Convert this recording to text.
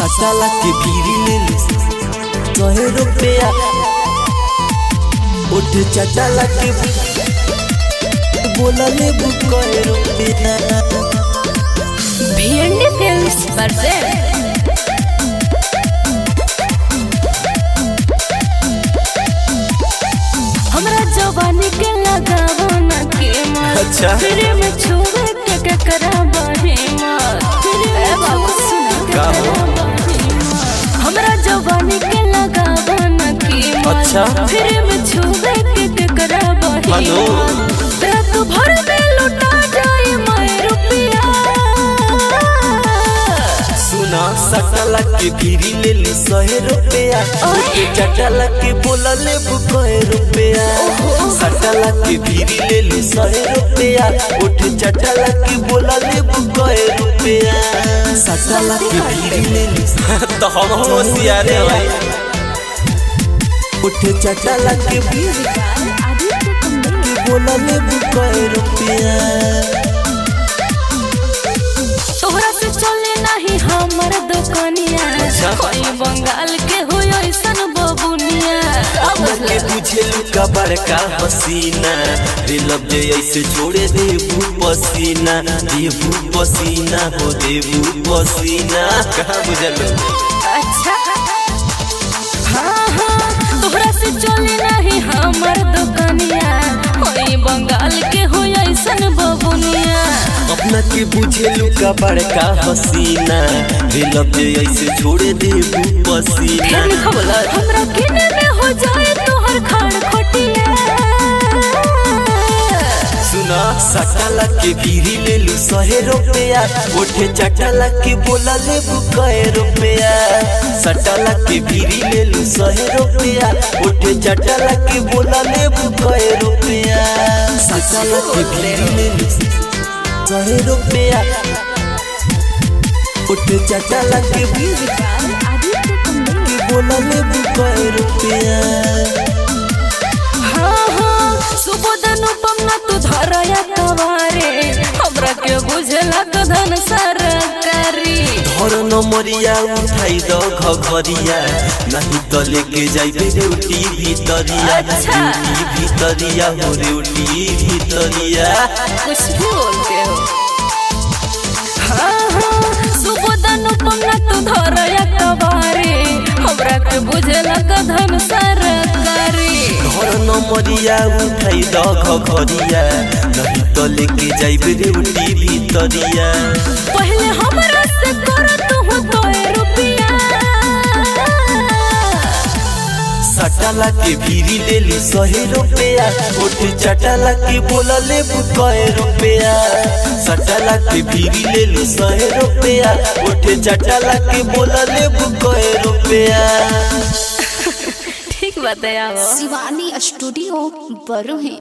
सटाला के भीरी ले ली सहे रुपया उठ चटाला के बोला ले कहे रुपया भिंडी फिल्म्स present हमरा जवानी के लगावो न के मार अच्छा। फिर में छुए के के कराबा हे मार फिर में बाबू सुना के का हो? कराबा हे मार। हमरा जवानी के लगावो न के मार अच्छा। फिर में छुए के के कराबा हे हेलो। मार रात भर में लुटा जाए मैं रुपया सुना सटाला के भीरी ले ली सहे रुपया उठ चटाला के बोला ले कहे रुपया सटाला के भीरी ले ली सहे रुपया उठ चटाला के बोला ले कहे रुपया सटाला के भीरी ले ली तो हम होशियारे भाई उठ चटाला के भीरी के बोला ले कहे रुपया तोहरा से चले नहीं हमर दुकानिया अच्छा। कोई बंगाल के हो ऐसन बबुनिया अब के तुझे लुका बड़का हसीना दिलब जे ऐसे छोड़े देबू पसीना देबू पसीना हो देबू पसीना कहाँ बुझल अच्छा हाँ हाँ तोहरा से चले नहीं हमर दुकानिया कोई बंगाल के हो ऐसन बबुनिया अपना के बुझे लुका बड़का हसीना दिलब जे ऐसे छोड़े देबू पसीना फिर लिखा बोला हमरा किने में हो जाए तोहर खाड़ खोटिया सुना सटाला के भीरी ले लू सहे रुपया उठे चटाला के बोला ले कहे रुपया सटाला के भीरी ले लू सहे रुपया उठे चटाला के बोला ले कहे रुपया सटाला के भीरी ले लू सहे रुपया उठे चटाला के भीरी के बोला ले कहे रुपया हाँ हाँ सुबोध अनुपम ना तू धरया कवारे हमरा के बुझला कधन सरकारी धर नमरिया उठाई द घघरिया नहीं तो लेके जाइबे रेउटी भीतरिया अच्छा। रेउटी भीतरिया हो रेउटी भीतरिया कुछ भी बोलते हो हाँ हाँ सुबोध अनुपम ना तू धरया कवारे हमरा के बुझला कधन सरकारी धर नमरिया उठाई द घघरिया नहीं तो लेके जाइबे रेउटी भीतरिया पहले हमरा से कर तू तो रुपया सटाला के भीरी ले ली सहे रुपया उठ चटाला के बोला ले कहे रुपया सटाला के भीरी ले ली सहे रुपया उठ चटाला के बोला ले कहे रुपया ठीक बताया शिवानी स्टूडियो बरू है